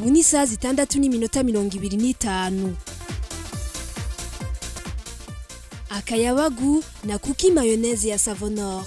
ubu ni isaha zitandatu n'iminota mirongo ibiri n'itanu akayabagu na kuki mayoneze ya savonor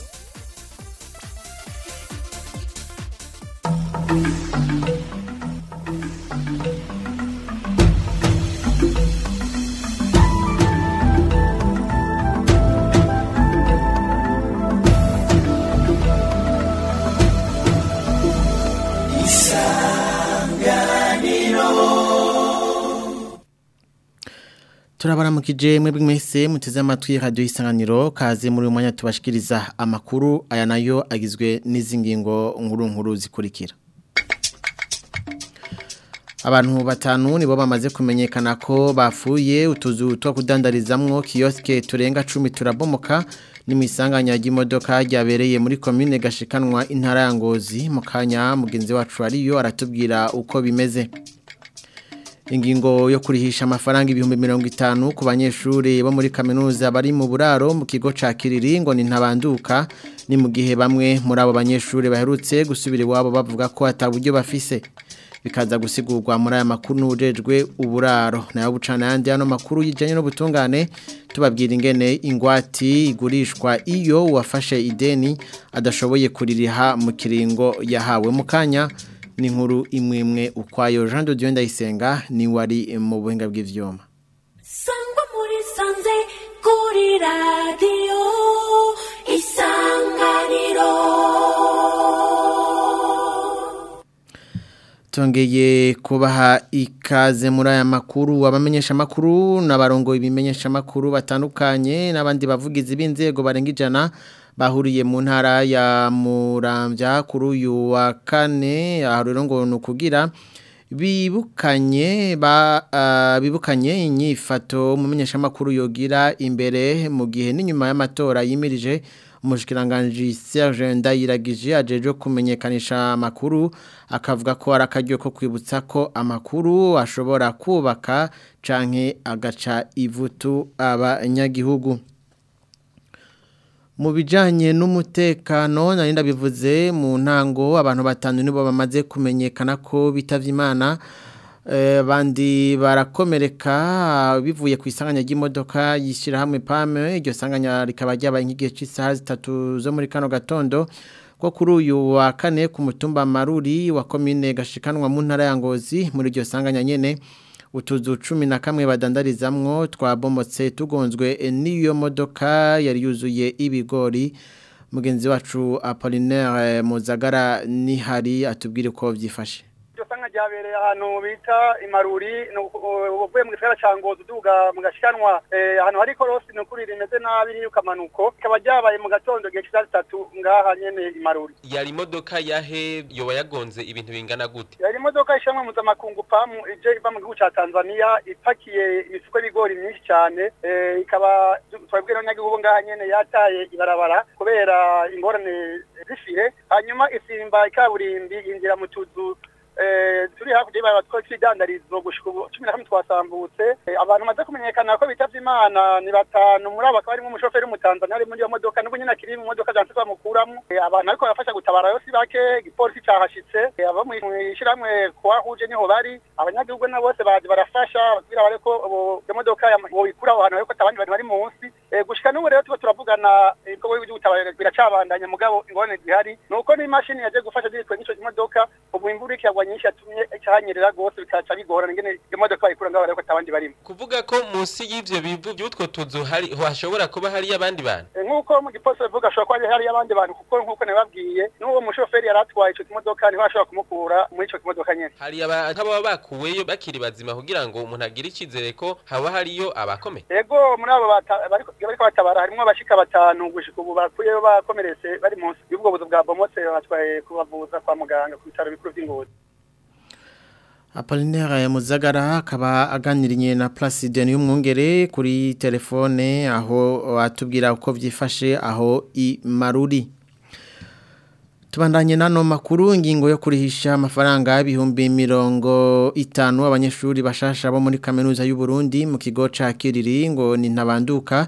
turabaramukije mwebwe mwese muteze amatwi radio isanganiro kaze muri uyu mwanya tubashikiriza amakuru aya nayo agizwe n'izi ngingo nkuru nkuru zikurikira abantu batanu nibo bamaze kumenyekana ko bafuye utuzu two kudandarizamwo kiyoske turenga 10 turabomoka n'imisanganya y'imodoka ryabereye muri commune gashikanwa intara ya Ngozi mu kanya mugenzi wacu ariyo aratubwira uko bimeze ingingo yo kurihisha amafaranga ibihumbi mirongo itanu ku banyeshuri bo muri kaminuza bari mu buraro mu kigo ca Kiriri ngo ni ntabanduka ni mu gihe bamwe muri abo banyeshuri baherutse gusubira iwabo bavuga ko ataburyo bafise bikaza gusigurwa muri aya makuru n'ubujejwe uburaro nayo bucana yandi hano makuru yijanye n'ubutungane tubabwira ingene ingwati igurishwa iyo uwafashe ideni adashoboye kuririha mu kiringo yahawe mu kanya ni nkuru imwe imwe ukwayo Jean de Dieu ndayisenga ni wari mu buhinga bw'ivyuma sangwa muri sanze kuri radio isanganiro Tongeye kubaha ikaze muri aya makuru abamenyesha makuru n'abarongo ibimenyesha makuru batandukanye n'abandi bavugizi b'inzego barenga ijana bahuriye mu ntara ya Muramvya kuri uyu wa kane aho rero ngo nukugira bibukanye ba uh, bibukanye inyifato mumenyesha makuru yogira imbere mu gihe n'inyuma y'amatora yimirije umushikiranganje Serge Ndayiragije ajeje kumenyekanisha amakuru akavuga ko arakaryo ko kwibutsa ko amakuru ashobora kubaka canke agaca ivutu abanyagihugu mu bijyanye n'umutekano nari ndabivuze mu ntango abantu batanu nibo bamaze kumenyekana ko bitavye imana bandi barakomereka bivuye ku isanganya ry'imodoka yishyirahamwe pame iryo sanganya rikaba ryabaye nk'igihe cy'isaha zitatu zo muri kano gatondo ko kuri uyu wa kane ku mutumba maruri wa komine gashikanwa mu ntara ya ngozi muri iryo sanganya nyene utuzu cumi na kamwe badandarizamwo twabomotse tugonzwe n'iyo modoka yari yuzuye ibigori mugenzi wacu Apollinaire Muzagara nihari atubwire uko byifashe sanga ryabereye ahantu bita imaruri uvuye mu gisagara ca ngozi uduga mu gashikanwa ahantu hari korosi ni ukuri rimeze nabi niyo ukamanuko ikaba ryabaye mu gatondo igihe c'isaha zitatu ngaha nyene imaruri yari imodoka yahe yoba yagonze ibintu bingana gute yari imodoka ishamwe mpuzamakungu pamu ije iva mu gihugu ca tanzania ipakiye imifuko y'ibigori myinshi cane ikaba twabwiye n'abanyagihugu ngaha nyene yataye ibarabara kubera ingorane z'ifihe hanyuma isimba ikaburimbi yinjira mu tuzu turi hakurya y'ibara tw'idandarizo gushika ubu cumi na kamwe twasambutse abantu bamaze kumenyekana ko bitavye imana ni batanu muri abo bakaba harimwo umushoferi w'umutanzania ari muri iyo modoka nubwo nyene akiri mu modoka janse bamukuramwo abantu ariko barafasha gutabara yo si bake igipolisi cahashitse abo mw'ishirahamwe kuwahuje niho bari abanyagihugu na bose baje barafasha kugira bareko iyo modoka boyikura aho hantu ariko atabandi bantu bari munsi gushika n'ubu rero tuba turavugana ibikorwa by'ubutabara biracabandanya mugabo ingorane zihari ni uko n'imashini yaje gufasha zitwe n'ico kimodoka ubu imvura ikiragwa nyinshi yatumye cyahanyerera gose bikaca bigorana ingene iyo modoka bayikura ngaho ariko atabandi barimo kuvuga ko munsi y'ivyo bivu by'utwo tuzu hari hashobora kuba hari abandi bantu nk'uko mu gipolisi bavuga ashobora kuba hari abandi bantu kuko nk'uko nababwiye n'uwo mushoferi yari atwaye ico kimodoka niho ashobora kumukura muri ico kimodoka nyene hari nk'ababa bakuweyo bakiri bazima kugira ngo umuntu agire icizere ko haba hariyo abakomeye ego muri abo bariko batabara harimwo abashika batanu gushika ubu bakuyeyo bakomeretse bari munsi y'ubwo buzu bwa bomotse batwaye kubavuza kwa muganga ku bitaro bikuru vy'ingozi Apollinaire Muzagara akaba aganiriye na Placide y'umwungere kuri telefone aho atubwira uko vyifashe aho i Maruri Tubandanye nano makuru ingingo yo kurihisha amafaranga y'ibihumbi mirongo itanu abanyeshuri bashasha bo muri kaminuza y'u Burundi mu kigo ca Kiriri ngo ni ntabanduka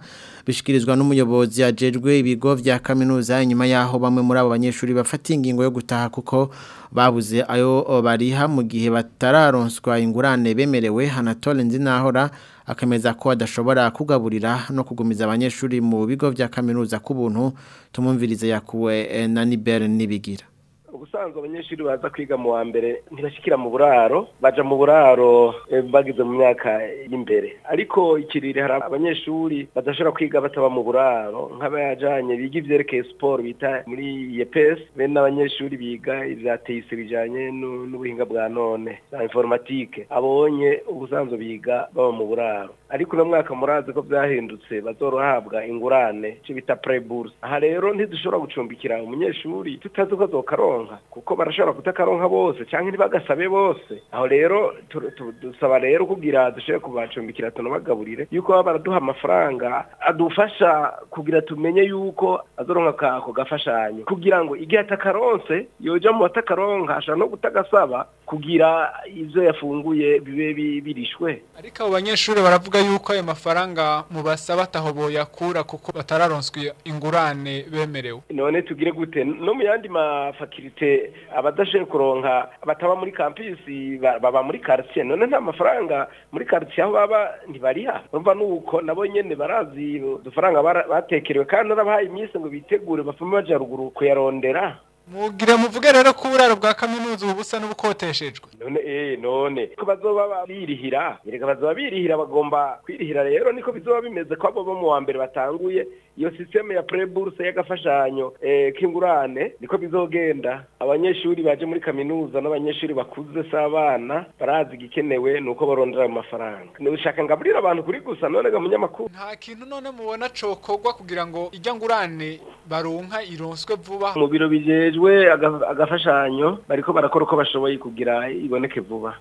bishikirizwa n'umuyobozi ajejwe ibigo vya kaminuza inyuma yaho bamwe muri abo banyeshuri bafata ingingo yo gutaha kuko babuze ayo bariha mu gihe batararonswa ingurane bemerewe Anatole Nzinahora akemeza ko adashobora kugaburira no kugumiza abanyeshuri mu bigo vya kaminuza kubuntu tumumvirize yakuwe na Niber nibigira ubusanzwe abanyeshuri baza kwiga mu wa mbere ntibashikira mu buraro baja mu buraro bageze mu myaka y'imbere ariko ikiriri hari abanyeshuri badashobora kwiga bataba mu buraro nk'abajanye biga ivyerekeye siporo bita muri yepes bene n'abanyeshuri biga ivya teyise bijanye n'ubuhinga bwa none na informatike abonye ubusanzwe biga baba mu buraro ariko uno mwaka murazi ko vyahindutse bazorohabwa ingurane ico bita preburse aha rero ntidushobora gucumbikira umunyeshuri tutazi ko azokaronka kuko barashobora kutakaronka bose cyangwa ntibagasabe bose aho rero dusaba rero kugira dushobore kubacumbikira tunabagaburire yuko baba baraduha amafaranga adufasha kugira tumenye yuko azoronka ako gafashanyo kugira ngo igihe atakaronse yoja mu batakaronka ashobora no kutagasaba kugira ivyo yafunguye bibe birishwe ariko abo banyeshuri baravuga yuko ayo mafaranga mubasaba ataho boyakura kuko batararonswe ingurane bemerewe none tugire gute no mu yandi mafakirite abadashoboye kuronka bataba muri kampisi baba muri quartier none nta mafaranga muri quartier aho baba ntibariha urumva nuko nabo nyene barazi udufaranga batekerewe kandi narabahaye iminsi ngo bitegure bafume baja ruguru kuyarondera mugire muvuge rero ko uburaro bwa kaminuza ubu busa n'ubukoteshejwe none eh none ko bazoba birihira yereka bazoba birihira bagomba kwirihira rero niko bizoba bimeze ko abo bo mu wa mbere batanguye iyo systeme ya preburse y'agafashanyo eh, k'ingurane niko bizogenda abanyeshuri baje muri kaminuza n'abanyeshuri bakuze s'abana barazi igikenewe nuko barondera mu mafaranga nushaka ngaburira abantu kuri gusa none ga munyamakuru nta kintu none mubona cokorwa kugira ngo ijya ngurane baronka ironswe vuba mu biro bijejwe agafashanyo bariko barakora uko bashoboye kugira iboneke vuba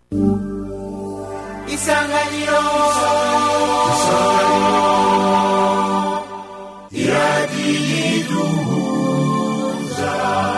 isanganiro isanganiro iradiyiduhuza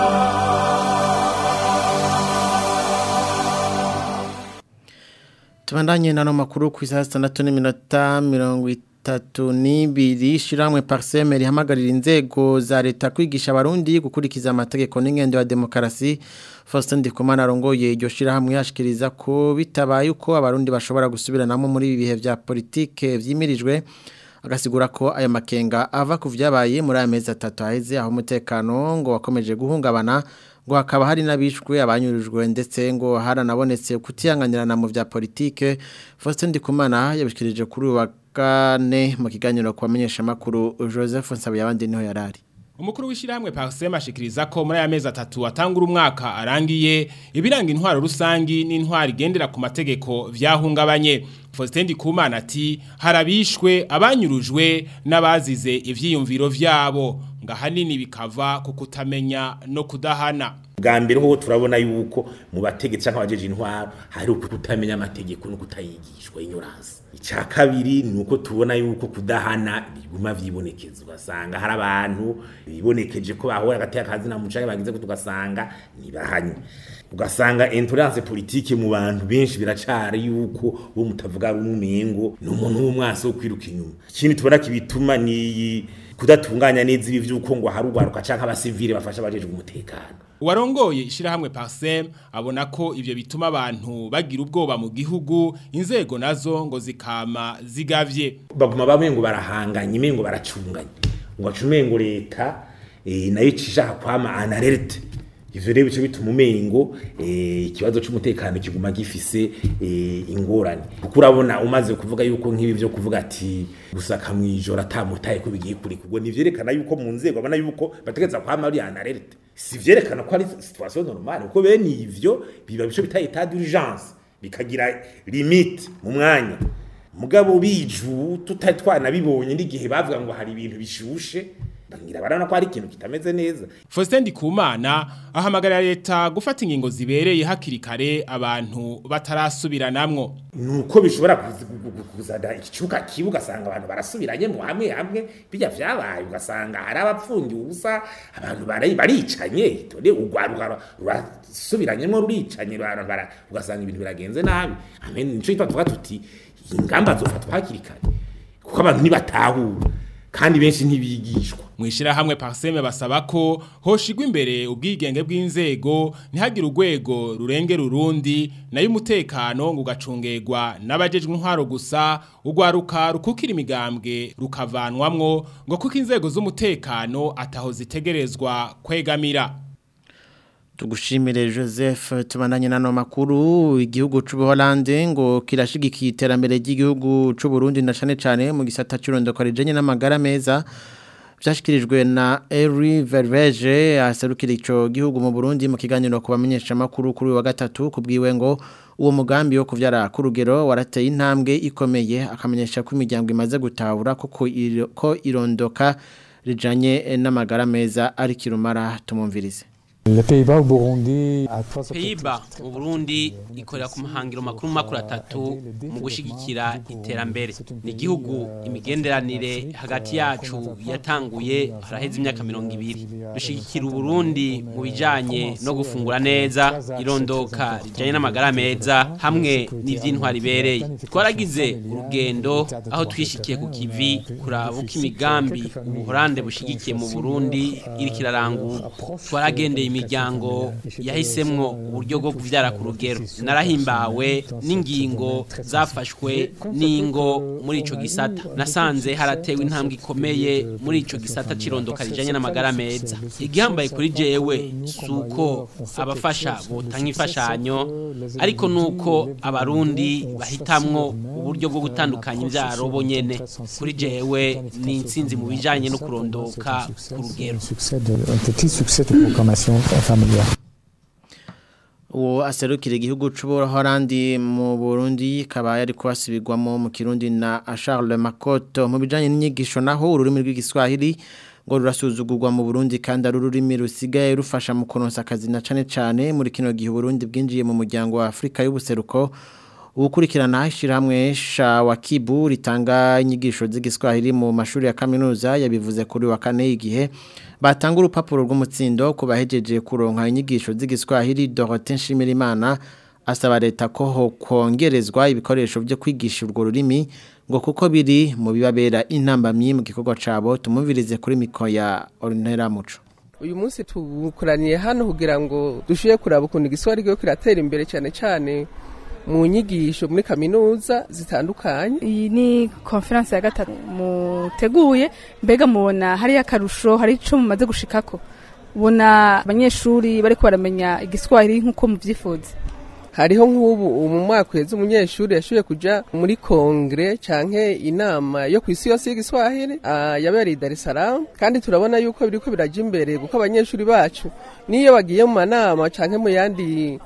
tubandanye nano makuru ku isaha zitandatu n'iminota mirongo itatu n'ibiri shiramwe parseme rihamagarira inzego za leta kwigisha abarundi gukurikiza amategeko n'ingendo ya demokarasi Faustin Ndikumana arongoye iryo shirahamwe yashikiriza ko bitabaye uko abarundi bashobora gusubiranamo muri ibi bihe vya politike vyimirijwe agasigura ko ayo makenga ava ku vyabaye muri aya mezi atatu aheze aho umutekano ngo wakomeje guhungabana ngo hakaba hari n'abishwe abanyurujwe ndetse ngo haranabonetse kutihanganirana mu vya politike Faustin Ndikumana yabishikirije kuri uwa kane mu kiganiro ku bamenyeshamakuru Joseph Nsabiyabandi niho yarari Umukuru w'ishyirahamwe Parsema ashikiriza ko muri aya mezi atatu atangura umwaka arangiye ibiranga intwaro rusangi n'intwaro igendera ku mategeko vyahungabanye Faustin Ndikumana ati harabishwe abanyurujwe n'abazize ivyiyumviro vyabo ngahanini bikava ku kutamenya no kudahana bwa mbere ho turabona yuko mu bategetsi cyangwa abajeje intwaro hari ukutamenya amategeko no kutayigishwa ignorance icya kabiri ni uko tubona yuko kudahana biguma vyibonekeza ugasanga hari abantu bibonekeje ko bahora agateka kazi na mucaye bagize ko tugasanga nibahanye ugasanga intolerance politique mu bantu benshi biracari yuko bo mutavuga rumengo ni umuntu w'umwasi wo kwiruka inyuma ikindi tubona kibituma ni kudatunganya neza ibi vyuko ngo harugwaruka canke abasivile bafasha abajejwe umutekano Warongoye ishirahamwe Parsem abona ko ivyo bituma abantu bagira ubwoba mu gihugu inzego nazo ngo zikama zigavye baguma bamwe ngo barahanganye imengo baracunganye ngo acumengo leta e, nayo cishaka kwama analerte ivyo rero bico bituma umengo ikibazo e, c'umutekano kiguma gifise e, ingorane kuko urabona umaze kuvuga yuko nk'ibi vyo kuvuga ati gusaka mwijoro atamutaye ko bigiye kuri kugo nivyerekana yuko mu nzego abona yuko bategeza kwama ari analerte si vyerekana ko ari situation normale kuko bene ivyo biba bico bita état d'urgence bikagira limite mu mwanya mugabo biju tutari twanabibonye n'igihe bavuga ngo hari ibintu bishushe bangira barana ko hari ikintu kitameze neza Faustin Ndikumana ahamagarira leta gufata ingingo zibereye hakiri kare abantu batarasubiranamwo nuko bishobora kuzada ikicuka kibuga asanga abantu barasubiranye mu hamwe hamwe bijya vyabaye ugasanga hari abapfungiye ubusa abantu bari baricanye tone ugwaruka rurasubiranyemo ruricanye bara ugasanga ibintu biragenze nabi amen nico tuvuga tuti ingamba zofatwa hakiri kare kuko abantu nibatahura kandi benshi ntibigishwa mwishira hamwe parseme basaba ko hoshigwa imbere ubwigenge bw'inzego ntihagire urwego rurengera urundi nayo umutekano ngo ugacungerwa n'abajejwe intwaro gusa urwaruka rukukira imigambwe rukavanwamwo ngo kuko inzego z'umutekano ataho zitegerezwa kwegamira Tugushimire Joseph tubandanye nano makuru igihugu c'u Buholande ngo kirashigikiye iterambere ry'igihugu c'u Burundi na cane cane mu gisata cy'urondoko rijenye n'amagara meza byashyikirijwe na Eri Verveje aserukira ico gihugu mu Burundi mu kiganiro kubamenyesha makuru kuri wa gatatu kubwiwe ngo uwo mugambi wo kuvyara ku rugero warateye intambwe ikomeye akamenyesha ko imiryango imaze gutahura koko ko irondoka rijanye n'amagara meza ari kirumara tumumvirize Le Pays-Bas au Burundi a trois Pays-Bas mu Burundi ikorera ku mahangiro makuru makuru atatu mu gushigikira iterambere ni igihugu imigenderanire hagati yacu yatanguye haraheze imyaka mirongo ibiri dushigikira Uburundi mu bijanye no gufungura neza irondoka rijanye n'amagara meza hamwe n'ivy'intwari ibereye twaragize urugendo aho twishikiye ku kivi kuraba uko imigambi ubuhorande bushigikiye mu Burundi iriko irarangurwa twaragendeye imiryango yahisemwo uburyo bwo kuvyara ku rugero narahimbawe n'ingingo zafashwe n'ingo muri ico gisata nasanze haratewe intambwe ikomeye muri ico gisata cirondoka rijanye n'amagara meza igihambaye kuri jewe suko abafasha botanga imfashanyo ariko nuko abarundi bahitamwo uburyo bwo gutandukanya imvyaro bo nyene kuri jewe ni intsinzi mu bijanye no kurondoka ku rugero un petit succès de programmation familiale. uwo aserukira igihugu c'ubuholandi mu Burundi kaba yari kubasubirwamo mu Kirundi na Charles Makoto mu bijanye n'inyigisho naho ururimi rw'igiswahili ngo rurasuzugurwa mu Burundi kandi ari ururimi rusigaye rufasha mu kuronsa akazi na cane cane muri kino gihe Burundi bwinjiye mu muryango wa Afrika y'ubuseruko ukurikirana ishyirahamwe shawakibu ritanga inyigisho z'igiswahili mu mashuri ya kaminuza yabivuze kuri wa kane igihe batanga urupapuro rw'umutsindo ku bahejeje kuronka inyigisho z'igiswahili Dorothée Nshimirimana asaba leta ko ho kongerezwa ibikoresho byo kwigisha urwo rurimi ngo kuko biri mu bibabera intambamyi mu gikorwa cabo tumumvirize kuri miko ya Ornella Muco uyu munsi tubukuraniye hano kugira ngo dushoboye kuraba ukuntu igiswahili kigo kiratera imbere cyane cyane mu nyigisho muri kaminuza zitandukanye iyi ni konferanse ya gatatu muteguye mbega mubona hariyo akarusho hari icyo mumaze gushikako ubona abanyeshuri bari baramenya igiswahili nk'uko mubyifuza hariho nk'ubu mu mwaka uheze umunyeshuri yashoboye kujya muri kongere cyangwa inama yo ku isi yose y'igiswahili yabereye i Dar es Salaam kandi turabona yuko biri ko birajya imbere kuko abanyeshuri bacu n'iyo bagiye mu manama cyangwa mu yandi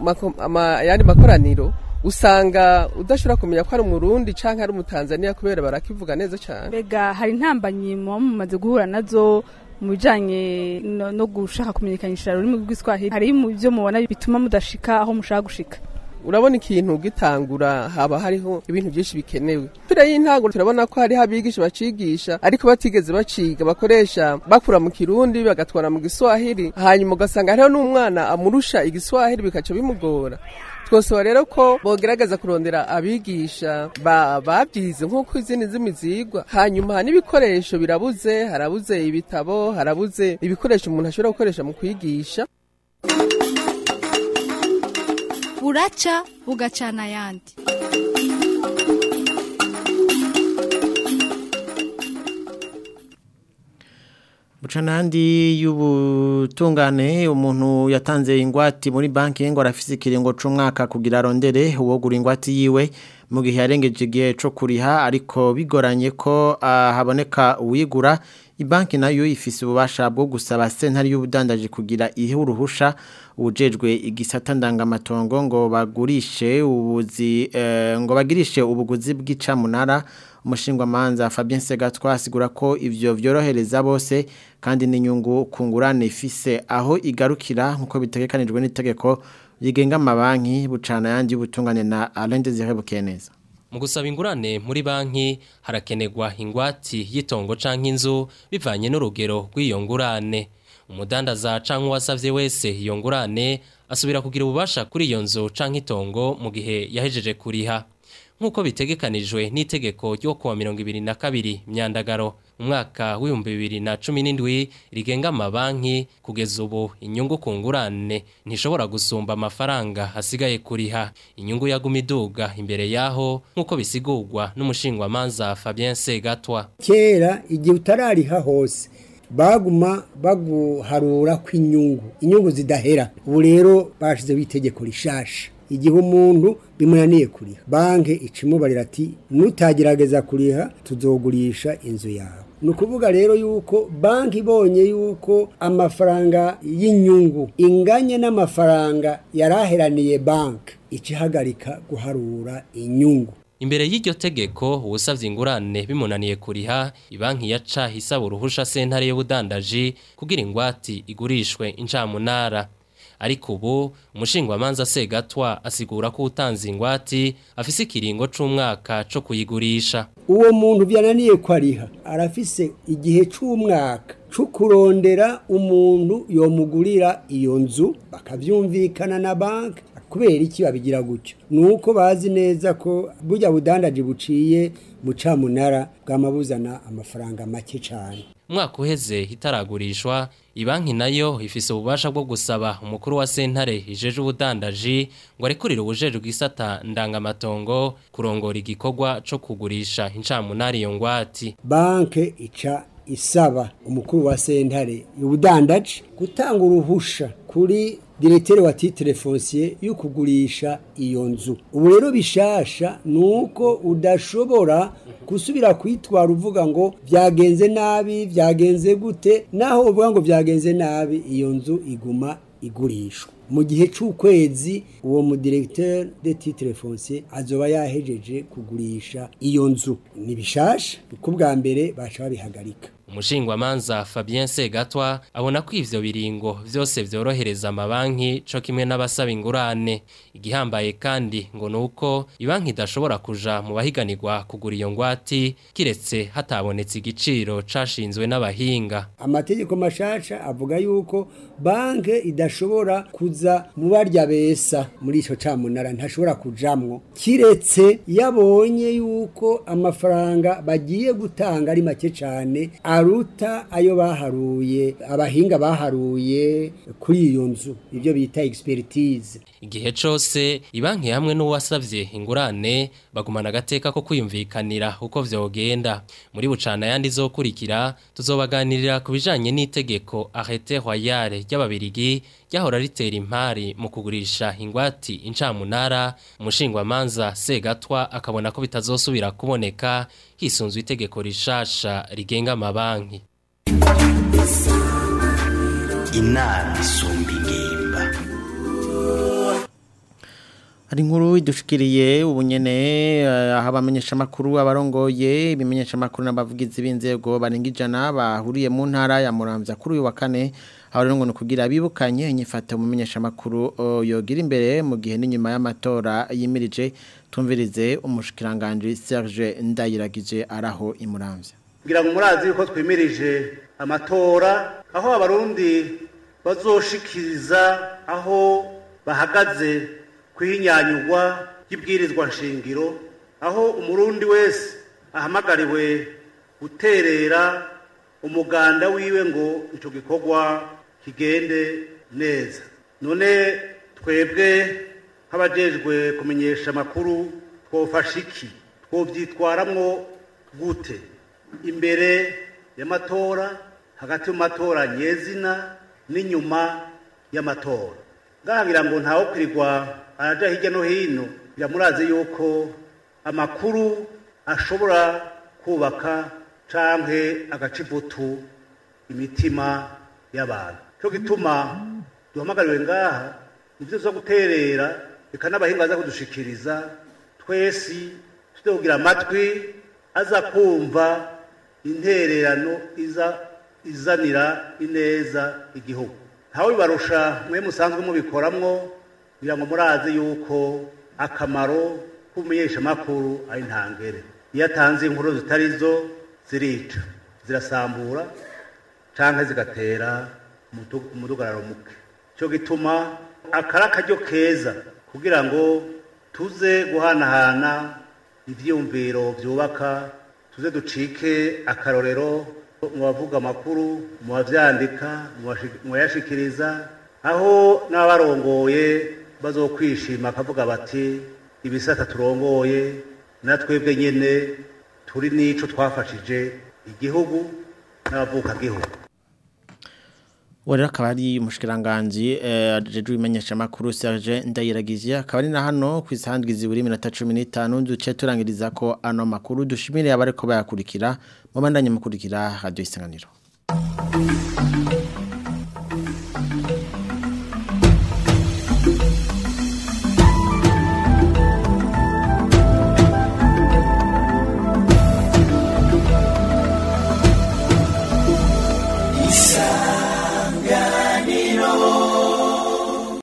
makoraniro usanga udashobora kumenya ko ari umurundi cyangwa ari umutanzaniya kubera barakivuga neza cyane mbega hari intambanyi muba mumaze guhura nazo mu bijyanye no gushaka kumenyekanisha ururimi rw'iswahili hari mu byo mubona bituma mudashika aho mushaka gushika urabona ikintu gitangura haba hariho ibintu byinshi bikenewe turi y'intango turabona ko hariho abigisha bacigisha ariko batigeze baciga bakoresha bakura mu kirundi bagatwara mu giswahili hanyuma ugasanga hariho n'umwana amurusha igiswahili bikaca bimugora twosaba rero ko bogerageza kurondera abigisha babyize nk'uko izindi ndimi zigwa hanyuma n'ibikoresho birabuze harabuze ibitabo harabuze ibikoresho umuntu ashobora gukoresha mu kwigisha buraca bugacana ayandi Bucanandi y'ubutungane umuntu yatanze ingwati muri banki ngo arafise ikiringo c'umwaka kugira arondere uwogura ingwati yiwe mu gihe yarengeje igihe co kuriha ariko bigoranye ko uh, haboneka uwigura ibanki nayo ifise ububasha bwo gusaba sentari y'ubudandaji kugira ihe uruhusha ubujejwe igisata ndangamatongo ngo bagurishe ubuzi uh, ngo bagirishe ubuguzi bw'icamunara umushingwamanza Fabien Segatwa asigura ko ivyo vyorohereza bose kandi n'inyungu kungurane ifise aho igarukira nkuko bitegekanijwe n'itegeko rigenga amabanki bucana yandi y'ubutungane na Alain Désiré Bukeneza mu gusaba ingurane muri banki harakenegwa ingwati y'itongo canke inzu bivanye n'urugero rw'iyo ngurane umudandaza canke uwasavye wese iyo ngurane asubira kugira ububasha kuri iyo nzu canke itongo mu gihe yahejeje kuriha nk'uko bitegekanijwe n'itegeko ryo kuwa mirongo ibiri na kabiri myandagaro umwaka w'ibihumbi bibiri na cumi n'indwi rigenga amabanki kugeza ubu inyungu ku ngurane ntishobora gusumba amafaranga hasigaye kuriha inyungu yaguma iduga imbere yaho nk'uko bisigurwa n'umushingwamanza Fabien Segatwa kera igihe utarariha hose baguma baguharura kw'inyungu inyungu zidahera ubu rero bashizeho itegeko rishasha igihe umuntu bimunaniye kuriha banki ikimubarira ati nutagerageza kuriha tuzogurisha inzu yawe ni ukuvuga rero yuko banki ibonye yuko amafaranga y'inyungu inganye n'amafaranga yaraheraniye banki ikihagarika guharura inyungu Imbere y'iryo tegeko uwusavye ingurane bimunaniye kuriha ibanki yaca hisaba uruhusha sentare y'ubudandaji kugira ingwati igurishwe incamunara ariko ubu umushingwamanza Segatwa asigura ko utanze ingwati afise ikiringo c'umwaka co kuyigurisha uwo muntu byananiye kwariha arafise igihe c'umwaka co kurondera umuntu yomugurira iyo nzu bakavyumvikana na banki kubera iki babigira gutyo nuko bazi neza ko burya budandaji buciye mu camunara bwamabuzana amafaranga make cyane umwaka uheze hitaragurishwa ibanki nayo ifise ububasha bwo gusaba umukuru wa sentare ijeje ubudandaji ngo arekurire ubujejwe bw'isata ndangamatongo kurongora igikorwa co kugurisha incamunari iyo ngwati banke ica isaba umukuru wa sentare y'ubudandaji gutanga uruhusha kuri diretere wa titre foncier yo kugurisha iyo nzu ubu rero bishasha nuko udashobora gusubira kwitwara uvuga ngo byagenze nabi byagenze gute naho uvuga ngo byagenze nabi iyo nzu iguma igurishwa mu gihe c'ukwezi uwo mu directeur de titre foncier azoba yahejeje kugurisha iyo nzu ni bishasha kuko bwa mbere baca babihagarika umushingwamanza Fabien Segatwa abona ko ivyo biringo vyose vyorohereza amabanki co kimwe n'abasaba ingurane igihambaye kandi ngo nuko ibanki idashobora kuja mu bahiganirwa kugura iyo ngwati kiretse hatabonetse igiciro cashinzwe n'abahinga amategeko mashasha avuga yuko banke idashobora kuza mu barya besa muri ico camunara ntashobora kujamwo kiretse yabonye yuko amafaranga bagiye gutanga ari make cane aruta ayo baharuye abahinga baharuye kuri iyo nzu ibyo bita expertise igihe cose ibanki hamwe n'uwasavye ingurane bagumana agateka ko kwiyumvikanira uko vyogenda muri bucana yandi zokurikira tuzobaganirira ku bijanye n'itegeko arrêté royale ry'ababirigi ryahora ritera impari mu kugurisha ingwati incamunara umushingwamanza Segatwa akabona ko bitazosubira kuboneka hisunzwe itegeko rishasha rigenga amabanki inama isumba ingimba hari inkuru idushikiriye ubu nyene aho abamenyeshamakuru abarongoye ibimenyeshamakuru n'abavugizi b'inzego barenga ijana bahuriye mu ntara ya muramvya kuri uyu wa kane aho rero ngo ni ukugira bibukanye inyifato mu menyeshamakuru yogira imbere mu gihe n'inyuma y'amatora yimirije tumvirize umushikiranganje Serge Ndayiragije araho imuramvya ngira ngo murazi yuko twimirije amatora aho abarundi bazoshikiriza aho bahagaze kwihinyanyurwa y'ibwirizwa nshingiro aho umurundi wese ahamagariwe guterera umuganda wiwe ngo icyo gikorwa kigende neza none twebwe nk'abajejwe kumenyesha amakuru twofasha iki twobyitwaramwo gute imbere y'amatora hagati mu matora nyezina n'inyuma y'amatora ngahangira ngo ntawe kwirirwa araja hirya no hino biramurazi yuko amakuru ashobora kubaka canke agaca ivutu imitima y'abantu cyo gituma duhamagariwe ngaha nivyo zo guterera reka n'abahinga baza kudushikiriza twesi tuzogira amatwi aza kumva intererano iza izanira ineza igihugu ntawe bibarusha mwe musanzwe mubikoramwo kugira ngo murazi yuko akamaro k'umumenyeshamakuru ari ntangere iyo atanze inkuru zitari zo zirica zirasambura cyangwa zigatera umudugararo muke cyo gituma akari akaryo keza kugira ngo tuze guhanahana ibyiyumviro byubaka tuze ducike akarorero mu bavuga amakuru mu bavyandika mu bashi- mu bayashikiriza aho n'abarongoye bazokwishima akavuga bati ibisata turongoye natwebwe nyene turi n'ico twafashije igihugu n'abavuka gihugu Uwo rero akaba ari umushikiranganji eh, ajejwe ibimenyesha makuru Serge Ndayiragize akaba ari na hano ku isandwizi buri minota 15 duce turangiriza ko ano makuru dushimire abariko bayakurikira mu bandanye mukurikira radio isanganiro